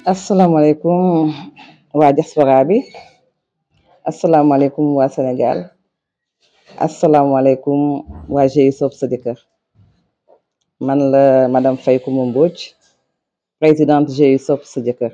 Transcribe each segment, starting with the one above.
asalaamaaleykum waa diaspora bi asalaamaaleykum waa Sénégal asalaamaaleykum waa GIE Sopp sa jëkkër man la madame Faye Coumba Mbodj présidente GIE Sopp sa jëkkër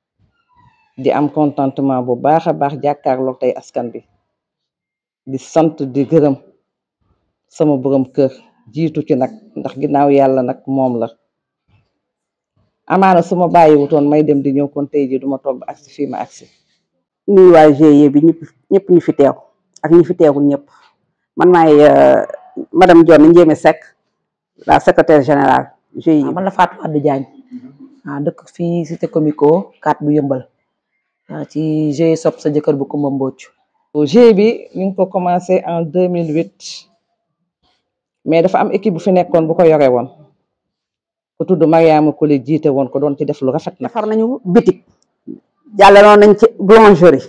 di am contentement bu baax a baax jàkkaarloo tey askan bi di sant di gërëm sama borom kër jiitu ci nag ndax ginnaaw yàlla nag moom la amaana su ma bàyyi wutoon may dem di ñëw kon tey ji duma toog ba agsi fii ma agsi nuyu waa GIE bi ñëpp ñëpp ñu fi teew ak ñi fi teewul ñëpp man maay madame Dione Ndiémé Seck la secrétaire générale GIE man la Fatou Wade Diagne ah dëkk fii cité comico 4 bu yëmbal ci GIE Sopp sa jëkkër bu Coumba Mbodj GIE bi ñu ngi ko commencé en 2008 mais dafa am équipe bu fi nekkoon bu ko yore woon ku tudd Mariama Koli jiite woon ko doon ci def lu rafet nag defar nañu bitik jàllaloon nañ ci boulangerie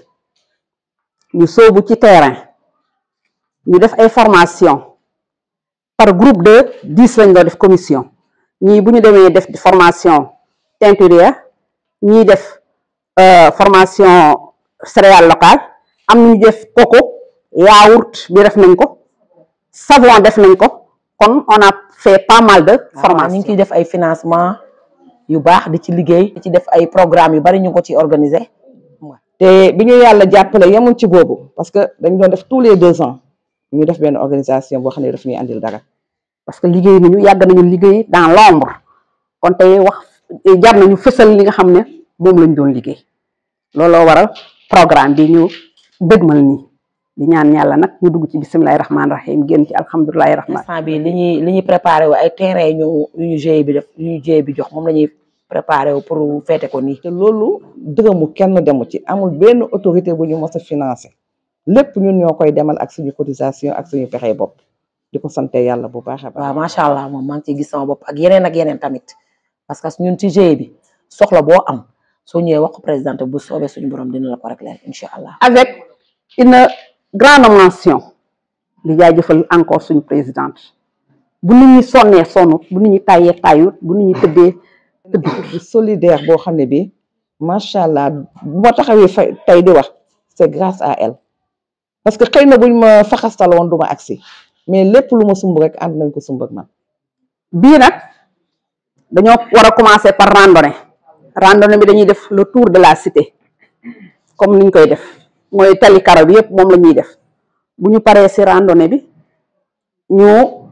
ñu sóobu ci terrain ñu def ay formation par groupe de dix lañ doon def commission ñii bu ñu demee def formation teinturière ñii def formation céréale locale am nañu def coco yaourt bi def nañ ko savon def nañ ko kon on a fait pas mal de formation ñu ngi ciy def ay financement yu baax di ci liggéey di ci def ay programme yu bari ñu ngi ko ci organiser te bi ñu yàlla jàppale yemuñ ci boobu parce que dañ doon def tous les deux ans ñu def benn organisation boo xam ne daf ñuy andil dara parce que liggéey nañu yàgg nañu liggéey dans l'ombre kon tey wax jar nañu fësal li nga xam ne moom lañ doon liggéey looloo waral programme bi ñu dëgmal nii di ñaan yàlla nag ñu dugg ci bisimilahi rahmaani rahim génn ci alhamdulilahi rahmaan instant bi li ñuy li ñuy préparé wu ay terrain ñu yu ñu GIE bi def yu ñu GIE bi jox moom la ñuy préparé wu pour feete ko nii te loolu dërëmu kenn demu ci amul benn autorité bu ñu mos a financé lépp ñun ñoo koy demal ak suñu cotisation ak suñu pexe bopp di ko sante yàlla bu baax a baax waaw macha allah moom maa ngi ciy gis sama bopp ak yeneen ak yeneen tamit parce que ñun ci GIE bi soxla boo am soo ñëwee wax ko présidente bu soobee suñu borom dina la ko régler incha allah avec une grande mention di jaajëfal encore suñu présidente bu nit ñi sonnee sonnut bu nit ñi tàyyee tàyyut bu nit ñi tëddee tëdd bu solidaire boo xam ne bi macha allah bu ma taxawee fa tey di wax c'est grâce à elle parce que xëy na buñ ma faxastal woon du ma agsi mais lépp lu ma sumb rek ànd nañ ko sumb ak man bii nag dañoo war a commencer par randonnée randonnée bi dañuy def le tour de la cité comme niñ koy def mooy tali karo bi yëpp moom la ñuy def bu ñu paree ci randonnée bi ñu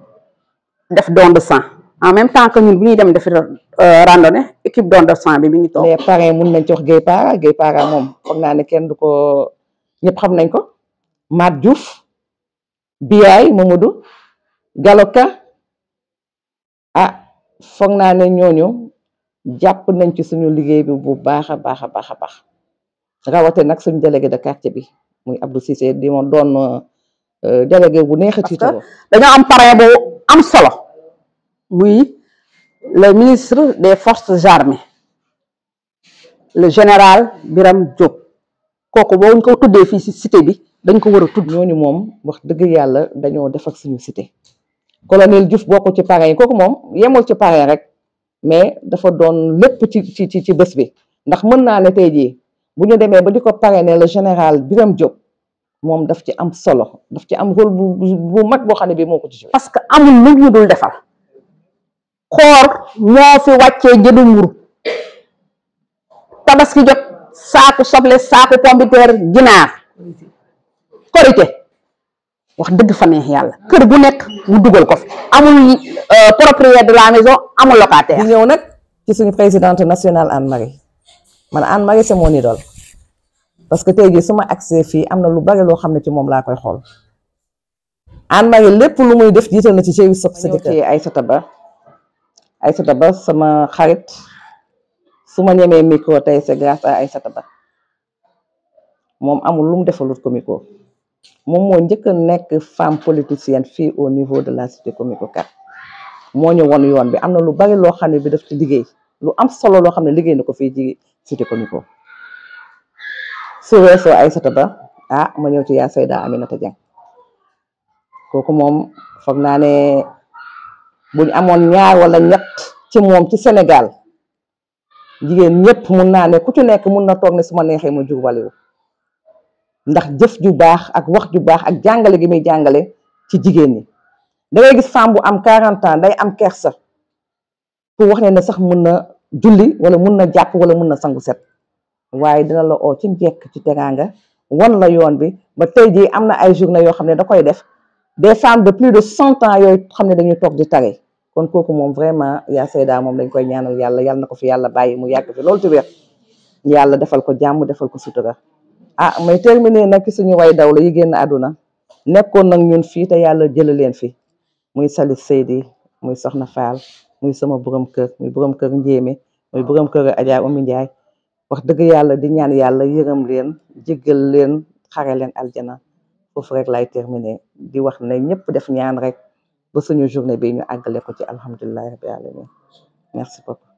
def don de sang en même temps que ñun bu ñuy dem def randonnée équipe don de sang bi mi ngi toog les parrains mun nañ ci wax Guèye Para Guèye Para moom foog naa ne kenn du ko ñëpp xam nañ ko Mat Diouf Biyaay Mamadou Galoka ah foog naa ne ñooñu jàpp nañ ci suñu liggéey bi bu baax a baax a baax a baax rawate nag suñu délégué de quartier bi muy Abdou Cissé di ma doon délégué bu neex a tiitaroo dañoo am parrain bu am solo muy le ministre des forces armées le général Biram Diop kooku boo ñu ko tuddee fii ci cité bi dañ ko war a tudd ñooñu moom wax dëgg yàlla dañoo def ak suñu cité colonel Diouf bokk ci parrain yi kooku moom yemul ci parrain rek mais dafa doon lépp ci ci ci ci bés bi ndax mën naa ne tey jii bu ñu demee ba di ko parrainer le général Biram Diop moom daf ci am solo daf ci am rôle bu bu mag boo xam ne bii moo ko ci joué. parce que amul lu ñu dul defal xoor moo fi wàccee jëdu mburu tabaski jot saaku soble saaku pombiteer ginaar korité wax dëgg fa neex yàlla kër bu nekk mu dugal ko fi amul propriétaire de la maison amul locataire. di ñëw nag ci suñu présidente nationale Anne Marie man Anne Marie c'est mon idole parce que tey jii su ma accès fii am na lu bari loo xam ne ci moom laa koy xool Anne Marie lépp lu muy def jiital na ci GIE Sopp sa jëkkër Aïssata Ba Aïssata Ba sama xarit su ma ñemee micro tey c'est grâce à Aïssata Ba moom amul lu mu defalut comico moom moo njëkk a nekk femme politicienne fii au niveau de la cité comico 4 moo ñu won yoon bi am na lu bari loo xam ne bi daf ci liggéey lu am solo loo xam ne liggéey na ko fii ci cité comico su weesoo Aïssata Ba ah ma ñëw ci yaa Sayda Aminata Dieng kooku moom foog naa ne buñ amoon ñaar wala ñett ci moom ci Sénégal jigéen ñëpp mun naa ne ku ci nekk mun na toog ne su ma neexee ma jur waliwu ndax jëf ju baax ak wax ju baax ak jàngale gi muy jàngale ci jigéen ñi da ngay gis femme bu am 40 ans day am kersa pour wax ne ne sax mun na julli wala mun na jàpp wala mun na sangu set waaye dina la oo ci njekk ci teraanga wan la yoon bi ba tey jii am na ay journée yoo xam ne da koy def des femmes de plus de cent ans yooyu xam ne dañuy toog di tare kon kooku moom vraiment yaa Seyda moom dañ koy ñaanal yàlla yàlla na ko fi yàlla bàyyi mu yàgg fi loolu ci wér yàlla defal ko jàmm defal ko sutura ah may terminer nag ci suñu way daw la yi génn àdduna nekkoon nag ñun fii te yàlla jëla leen fi muy Salis Seydi muy Soxna Faal muy sama borom kër muy borom kër Njéeme muy borom kër Adja Oumy Ndiaye wax dëgg yàlla di ñaan yàlla yërëm leen jéggal leen xare leen aljana foofu rek lay terminer di wax ne ñëpp def ñaan rek ba suñu journée bi ñu àggale ko ci alhamdulillahi rabbil alamin merci beaucoup